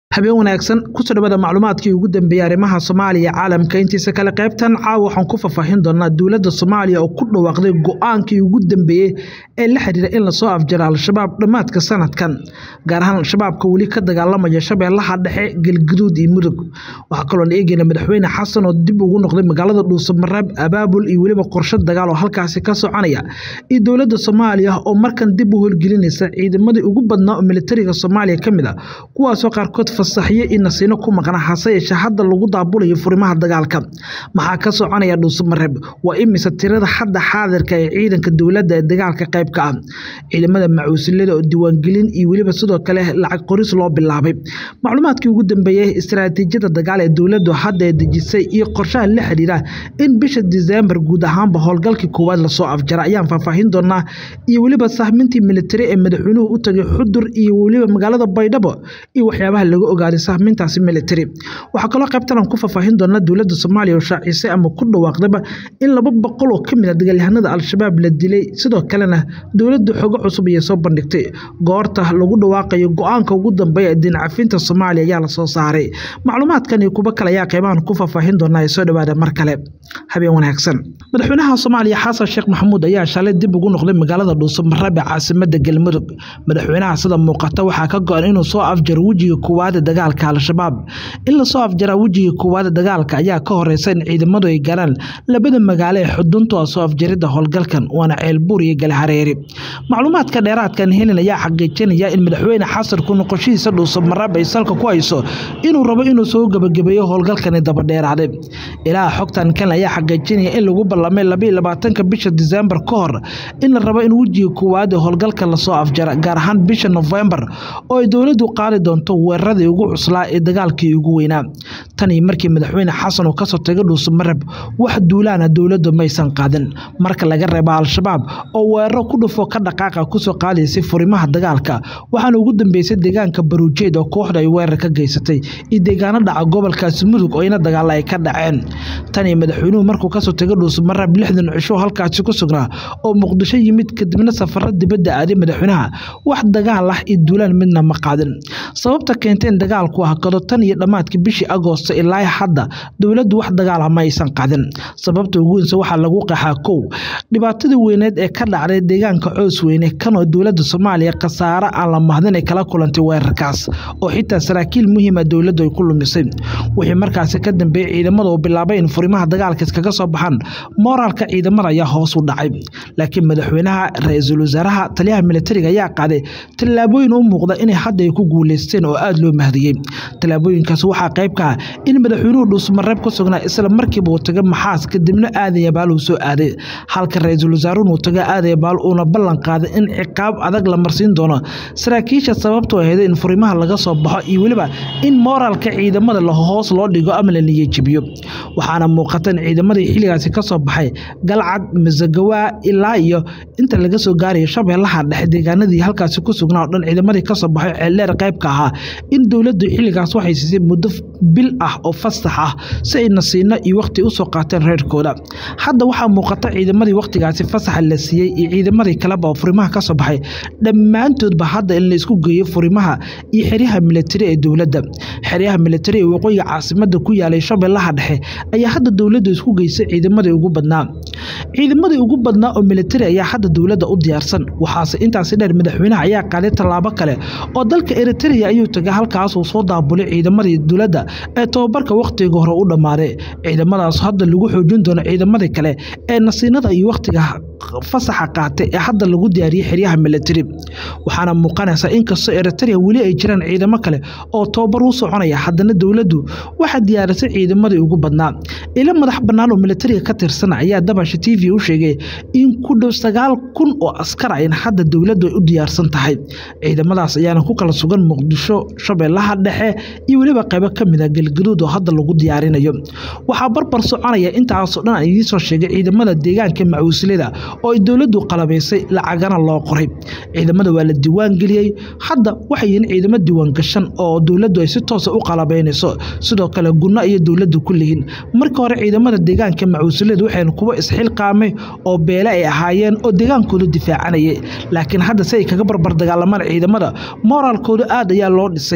habeen wanaagsan kusoo dhawaada macluumaadkii ugu dambeeyey arrimaha soomaaliya caalamka intiisa kale qaybtan caawa waxaan ku faahfaahin doonaa dowladda soomaaliya oo ku dhawaaqday go-aankii ugu dambeeyey ee la xiriira in lasoo afjaro al-shabaab dhammaadka sanadkan gaar ahaan al-shabaabka weli ka dagaalamaya shabeellaha dhexe galguduud iyo mudug waxaa kaloon eegayna madaxweyne xasan oo dib ugu noqday magaalada dhuusamareeb abaabul iyo weliba qorshe dagaal oo halkaasi ka soconaya iyo dowladda soomaaliya oo markan dib u holgelinaysa ciidamadii ugu badnaa oo militariga soomaaliya ka mid a kuwaasoo qaarkood fasaxyo iyo nasiino ku maqna hase yeeshee hadda lagu daabulayo furimaha dagaalka maxaa ka soconaya dhuusamareeb waa imise tirada hadda xaadirka ee ciidanka dowladda ee dagaalka qayb ka ah ciidamada macuusilada oo diiwaangelin iyo weliba sidoo kale lacag qoris loo bilaabay macluumaadkii ugu dambeeyey istaraatiijiyada dagaal ee dowladdu hadda ee dejisay iyo qorshaha la xiriira in bisha diseembar guud ahaanba howlgalkii koowaad lasoo afjara ayaan faahfaahin doonaa iyo weliba sahmintii militari ee madaxweynuhu u tagay xudur iyo weliba magaalada baydhabo iyo waxyaabaha laga ogaaday sahmintaasi militari waxaa kaloo qaybtan aan ku faahfaahin doonaa dowladda soomaaliya oo shaacisay ama ku dhawaaqdaba in laba boqol oo ka mid a dagaalyahanada al-shabaab la dilay sidoo kalena dowladda xogo cusub ayay soo bandhigtay goorta lagu dhawaaqayo go-aanka ugu dambeeya ee diincafinta soomaaliya ayaa lasoo saaray macluumaadkan iyo kuwo kale ayaa qaybahan ku faahfaahin doonaa ee soo dhawaada mar kale habeen wanaagsan madaxweynaha soomaaliya xasan sheekh maxamuud ayaa shalay dib ugu noqday magaalada dhuusamareeb ee caasimada galmudug madaxweynaha sida muuqata waxaa ka go-an inuu soo afjaro wejiga koowaada dagaalka al-shabaab in lasoo afjaraa wejiga koowaada dagaalka ayaa ka horeysa in ciidamadu ay galaan labada magaalo ee xuduntu a soo afjarida howlgalkan waana ceelbuur iyo galhareeri macluumaadka dheeraadkan helin ayaa xaqiijinaya in madaxweyne xasan ku noqoshihiisa dhuusamareeb ay salka ku hayso inuu rabo inuu soo gebagabeeyo howlgalkani dabadheeraaday ilaa xogtan kan ayaa xaqiijinaya in lagu ballamay labaiyo labaatanka bisha diseembar ka hor in la rabo in wejiga koowaad ee howlgalka lasoo afjara gaar ahaan bisha nofembar oo ay dowladdu qaadi doonto weeraradii ugu cuslaa ee dagaalkii ugu weynaa tanii markii madaxweyne xasan uu kasoo tagay dhuusamareeb wax duulaana dowladdu maysan qaadin marka laga reeba al-shabaab oo weeraro ku dhufo ka dhaqaaqa kusoo qaadaysay furimaha dagaalka waxaana ugu dambeysay deegaanka baruujeed oo kooxda ay weerar ka geysatay iyo deegaano dhaca gobolkaasi mudug oo ina dagaalla ay ka dhaceen tanii madaxweynuhu markuu kasoo tagay dhuusamareeb lixdan cisho halkaasi ku sugnaa oo muqdisho yimid kadibna safaro dibadda aaday madaxweynaha wax dagaal ah iyo duulaan midna ma qaadin sababta keentay in dagaalku hakado tan iyo dhammaadkii bishii agoosto ilaa hadda dowladdu wax dagaal ah ma aysan qaadin sababta ugu weynse waxaa lagu qaxaa kow dhibaatadii weyneed ee ka dhacday deegaanka coos weyne kanoo dowladda soomaaliya khasaare aan la mahdin ay kala kulantay weerarkaas oo xitaa saraakiil muhiima dowladdu ay ku lumisay wixii markaasi ka dambeeyey ciidamada uu bilaabay in furimaha dagaalka iskaga soo baxaan mooraalka ciidamada ayaa hoos u dhacay laakiin madaxweynaha ra-iisul wasaaraha taliyaha militariga ayaa qaaday tallaabooyin u muuqda inay hadda ay ku guuleysteen oo aada loo mahdiyey tallaabooyinkaas waxaa qayb ka ah in madaxweynuhu dhuusmareeb ka sugnaa isla markiiba uu taga maxaas kadibna aadaya baal uu soo aaday halka ra-iisul wasaaruhun uu taga aadaya baal uuna ballan qaaday in ciqaab adag la marsiin doono saraakiisha sababtu ahayda in furimaha laga soo baxo iyo weliba in mooraalka ciidamada la hoos loo dhigo ama la niyejibiyo waxaana muuqata in ciidamadii xilligaasi ka soo baxay galcad masagawaa ilaa iyo inta laga soo gaarayo shabeellaha dhexe deegaanadii halkaasi ku sugnaa oo dhan ciidamadii kasoo baxay ceeldheer qayb ka ahaa in dowladdu xilligaas waxay siisay muddo bil ah oo fasax ah si ay nasiino iyo wakhti usoo qaateen reerkooda hadda waxaa muuqata ciidamadii wakhtigaasi fasaxa la siiyey iyo ciidamadii kaleba oo furimaha ka soo baxay dhammaantoodba hadda in la isku geeyo furimaha iyo xeryaha militari ee dowladda xeryaha militari ee waqooyiga caasimada ku yaalay shabeellaha dhexe ayaa hadda dowladdu isku geysay ciidamadii ugu badnaa ciidamadii ugu badnaa oo militari ayaa hadda dowladda u diyaarsan waxaase intaasi dheer madaxweynaha ayaa qaaday tallaabo kale oo dalka eritrea ayuu tagay halkaasuu soo daabulay ciidamadii dowladda ee tobabarka wakhtiga hore u dhammaaday ciidamadaas hadda lagu xoojin doono ciidamadii kale ee nasiinada iyo wakhtiga fasaxa qaatay ee hadda lagu diyaariyey xeryaha militari waxaana muuqanaysa inkastoo eritrea weli ay jiraan ciidamo kale oo tobabar u soconaya haddana dowladdu waxaa diyaarisay ciidamadii ugu badnaa ilo madax bannaan oo militariga ka tirsan ayaa dabasha t v u sheegay in ku dhow sagaal kun oo askar in hadda dowladdu ay u diyaarsan tahay ciidamadaas ayaana ku kala sugan muqdisho shabeellaha dhexe iyo weliba qaybo ka mid a galgaduud oo hadda lagu diyaarinayo waxaa barbar soconaya intaasoo dhan aan idiin soo sheegay ciidamada deegaanka macuuslada oo ay dowladdu qalabaysay lacagana loo qoray ciidamada waa la diiwaan geliyey hadda waxay yihiin ciidamo diiwaan gashan oo dowladdu ay si toosa u qalabaynayso sidoo kale gunno iyo dowladdu ku lihiin markii hore ciidamada deegaanka macuuslada waxayn kuwa isxilqaamay oo beele ay ahaayeen oo deegaankooda difaacanayay laakiin hadda si ay kaga barbar dagaalamaan ciidamada mooraalkooda aad ayaa loo dhisay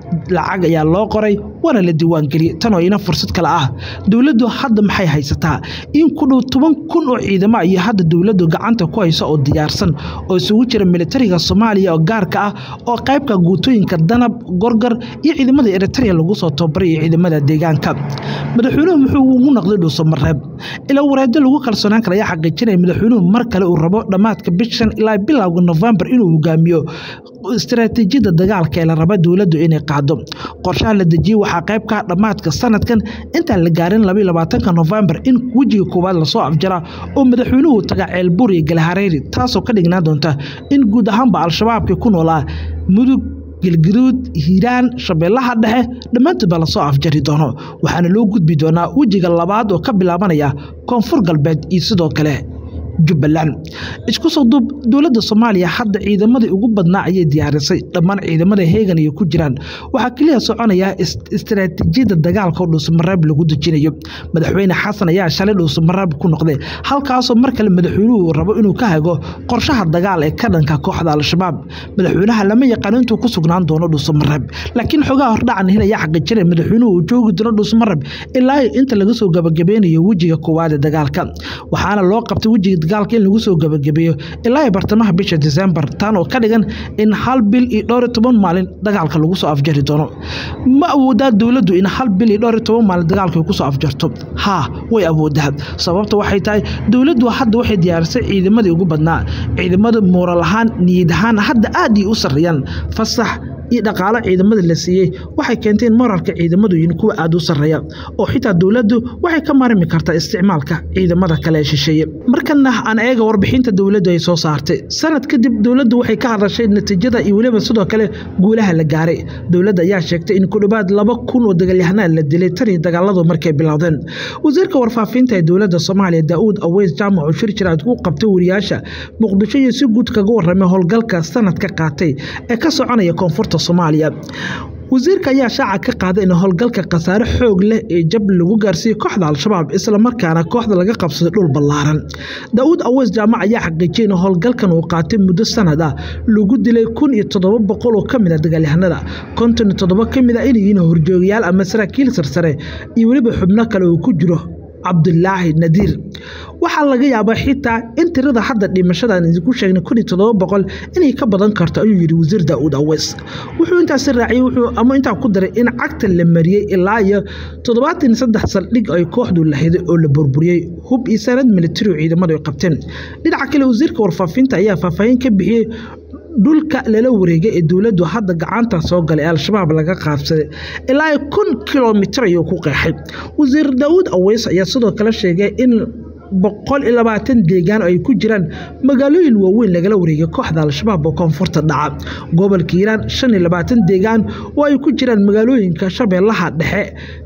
lacag ayaa loo qoray waana la diiwaangeliyey tan oo ina fursad kale ah dowladdu hadda maxay haysataa in ku dhow toban kun oo ciidamo iyo hadda dowladdu gacanta ku hayso oo diyaarsan oo isugu jira militariga soomaaliya oo gaarka ah oo qaybka guutooyinka danab gorgor iyo ciidamada eritrea lagu soo tababaray iyo ciidamada deegaanka madaxweynuhu muxuu ugu noqday dhuusamareeb ilaa wareeddo lagu kalsoonaan kara ayaa xaqiijinaya madaxweynuhu mar kale uu rabo dhammaadka bishan ilaa bilowga nofembar inuu hogaamiyo istaraatiijiyadda dagaalka ee la raba dowladdu inay qaado qorshaha la dejiyey waxaa qayb ka ah dhammaadka sanadkan intaan la gaarin labaiyo labaatanka nofembar in wejiga koowaad lasoo afjaraa oo madaxweynuhu taga ceelbuur iyo galhareeri taasoo ka dhignaan doonta in guud ahaanba al-shabaabkii ku noolaa mudug galgaduud hiiraan shabeellaha dhexe dhammaantoodba lasoo afjari doono waxaana loo gudbi doonaa wejiga labaad oo ka bilaabanaya koonfur galbeed iyo sidoo kale jubbaland isku soo duub dowladda soomaaliya hadda ciidamadii ugu badnaa ayay diyaarisay dhammaan ciidamada heegan ay ku jiraan waxaa keliya soconaya istaraatiijiyadda dagaalka oo dhuusamareeb lagu dejinayo madaxweyne xasan ayaa shalay dhuusamareeb ku noqday halkaasoo mar kale madaxweynuhu rabo inuu ka hago qorshaha dagaal ee ka dhanka kooxda al-shabaab madaxweynaha lama yaqaano intuu ku sugnaan doono dhuusamareeb laakiin xogaha hordhacan hil ayaa xaqiijinaya madaxweynuhu uu joogi doono dhuusamareeb ilaa inta laga soo gabagabeynayo wejiga koowaad ee dagaalka waxaana loo qabtay wejiga dagaalka in lagu soo gabagabeeyo ilaa bartamaha bisha disembar taan oo ka dhigan in hal bil iyo dhowr iyo toban maalin dagaalka lagu soo afjari doono ma awoodaa dowladdu in hal bil iyo dhowr iyo toban maalin dagaalka ay ku soo afjarto haa way awoodaa sababta waxay tahay dowladdu hadda waxay diyaarisay ciidamadii ugu badnaa ciidamada mooral ahaan niyad ahaan hadda aad ay u sarreeyaan fasax iyo dhaqaalo ciidamada la siiyey waxay keentay in moralka ciidamadu yihiin kuwa aada u sarreeya oo xitaa dowladdu waxay ka maarmi kartaa isticmaalka ciidamada kale ee shisheeye markana aan eega warbixinta dowladdu ay soo saartay sanad kadib dowladdu waxay ka hadashay natiijada iyo weliba sidoo kale guulaha la gaaray dowladda ayaa sheegtay in ku dhowaad laba kun oo dagaalyahanaa la dilay tan iyo dagaaladu markay bilowdeen wasiirka warfaafinta ee dowladda soomaaliya daa'uud aweys jaamac oo shir jiraad ku qabtay wariyaasha muqdisho iyo si guud kaga warramay howlgalka sanadka qaatay ee ka soconaya koonfurta soomaaliya wasiirka ayaa shaaca ka qaaday in howlgalka khasaare xoog leh ee jab lagu gaarsiiyey kooxda al-shabaab islamarkaana kooxda laga qabsaday dhul ballaaran daa'uud aweys jaamac ayaa xaqiijiyey in howlgalkan uu qaatay muddo sanad ah lagu dilay kun iyo toddoba boqol oo ka mid a dagaalyahanada konton iyo toddoba ka mid a inay yihiin horjoogayaal ama saraakiil sarsare iyo weliba xubno kale uu ku jiro cabdulaahi nadiir waxaa laga yaabaa xitaa in tirada hadda dhimashadaan idinku sheegnay kun iyo toddoba boqol inay ka badan karto ayuu yidhi wasiir daa'uud aweys wuxuu intaasi raaciyey wuxuu ama intaa ku daray in cagta la mariyey ilaa iyo toddobaatan iyo saddex saldhig ay kooxdu lahiday oo la burburiyey hub iyo sanad militari oo ciidamadu ay qabteen dhinaca kale wasiirka warfaafinta ayaa faahfaahin ka bixiyey dhulka lala wareegay ee dowladdu hadda gacanta soo galay ee al-shabaab laga qaabsaday ilaa kun kilomitir ayuu ku qeexay wasiir daawuud aweys ayaa sidoo kale sheegay in boqol iyo labaatan deegaan oo ay ku jiraan magaalooyin waaweyn lagala wareegay kooxda al-shabaab oo koonfurta dhaca gobolka hiiraan shan iyo labaatan deegaan oo ay ku jiraan magaalooyinka shabeellaha dhexe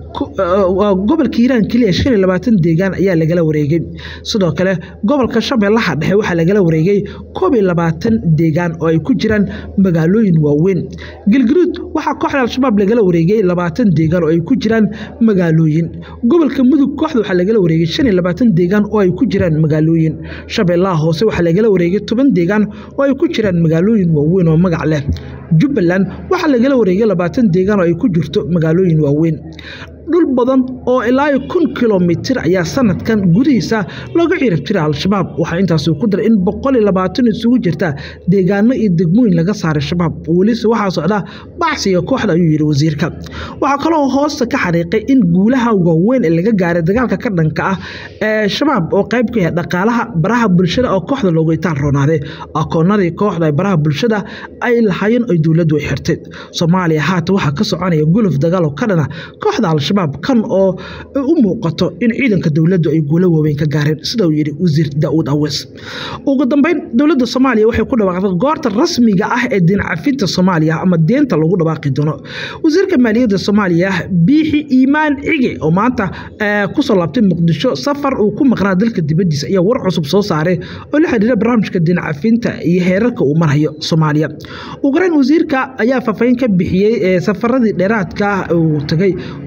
gobolka hiiraan keliya shan iyo labaatan deegaan ayaa lagala wareegay sidoo kale gobolka shabeellaha dhexe waxaa lagala wareegay koob iyo labaatan deegaan oo ay ku jiraan magaalooyin waaweyn galgaduud waxaa kooxda al-shabaab lagala wareegay labaatan deegaan oo ay ku jiraan magaalooyin gobolka mudug kooxda waxaa lagala wareegay shan iyo labaatan deegaan oo ay ku jiraan magaalooyin shabeellaha hoose waxaa lagala wareegay toban deegaan oo ay ku jiraan magaalooyin waaweyn oo magac leh jubbaland waxaa lagala wareegay labaatan deegaan oo ay ku jirto magaalooyin waaweyn dhul badan oo ilaa kun kilomitir ayaa sanadkan gudihiisa looga cirib jira al-shabaab waxaa intaasi ku daray in boqol iyo labaatan isugu jirta deegaano iyo degmooyin laga saaray shabaab welise waxaa socda bacsiga kooxda ayuu yidhi wasiirka waxaa kaloo hoosta ka xariiqay in guulaha waaweyn ee laga gaaray dagaalka ka dhanka ah ee shabaab oo qayb ka yahay dhaqaalaha baraha bulshada oo kooxda loogu itaan roonaaday akoonadii kooxda ee baraha bulshada ay lahaayeen ay dowladdu ay xirtay soomaaliya haata waxaa ka soconaya guluf dagaal oo ka dhana kooxda al-shabaab kan oo u muuqato in ciidanka dowladdu ay guulo waaweyn ka gaareen sida uu yidhi wasiir daa'uud aweys ugu dambeyn dowladda soomaaliya waxay ku dhawaaqday goorta rasmiga ah ee diin cafinta soomaaliya ama deenta lagu dhawaaqi doono wasiirka maaliyadda soomaaliya biixi iimaan cige oo maanta kusoo laabtay muqdisho safar uu ku maqnaa dalka dibaddiisa ayaa war cusub soo saaray oo la xidhiira barnaamijka diin cafinta iyo heerarka uu marhayo soomaaliya ugu horeyn wasiirka ayaa faahfaahin ka bixiyey safaradii dheeraadka ah uu tagay warbixin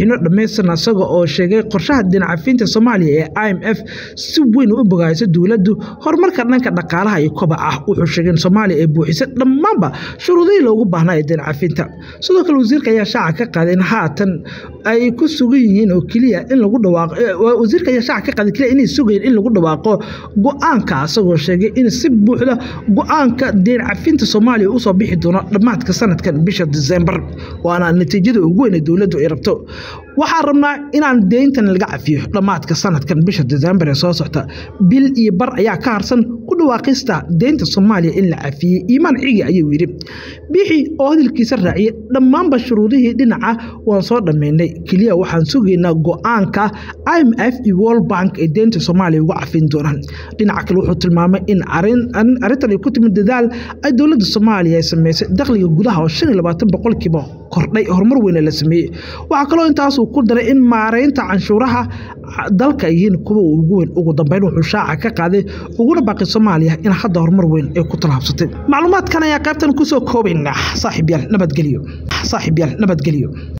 warbixino dhammaystiran isaga oo sheegay qorshaha dinacafinta soomaaliya ee i m f si weyn u bogayso dowladdu horumarka dhanka dhaqaalaha iyo kobaca ah wuxuu sheegay in soomaaliya ay buuxisay dhammaanba shuruudihii loogu baahnaa ee dinacafinta sidoo kale wasiirka ayaa shaaca ka qaaday in haatan ay ku sugan yihiin oo keliya in lagu dhawaaqo wasiirka ayaa shaaca ka qaaday keliya inay sugayeen in lagu dhawaaqo go-aanka isagoo sheegay in si buuxda go-aanka dinacafinta soomaaliya usoo bixi doono dhammaadka sanadkan bisha disembar waana natiijada ugu weyn ee dowladdu ay rabto waxaan rabnaa inaan deyntan laga cafiyo dhammaadka sanadkan bisha disembar ee soo socta bil iyo bar ayaa ka harsan ku dhawaaqista deynta soomaaliya in la cafiyey iimaan cigi ayuu yidhi bixi oo hadalkiisa raaciyey dhammaanba shuruudihii dhinaca waan soo dhammaynay keliya waxaan sugaynaa go-aanka i m f iyo world bank ee deynta soomaaliya uga cafin doonaan dhinaca kale wuxuu tilmaamay in arrintan ay ku timid dadaal ay dowladda soomaaliya ay sameysay dakhliga gudaha oo shan iyo labaatan boqolkiiba kordhay horumar weyne la sameeyey waxaa kaloo intaasuu ku daray in maaraynta canshuuraha dalka ay yihiin kuwa ugu weyn ugu dambeyn wuxuu shaaca ka qaaday uguna baaqi soomaaliya in hadda horumar weyn ay ku tallaabsatay macluumaadkan ayaa qaybtan kusoo koobaynaa saaxiib yaal nabadgelyo saaxiib yaal nabadgelyo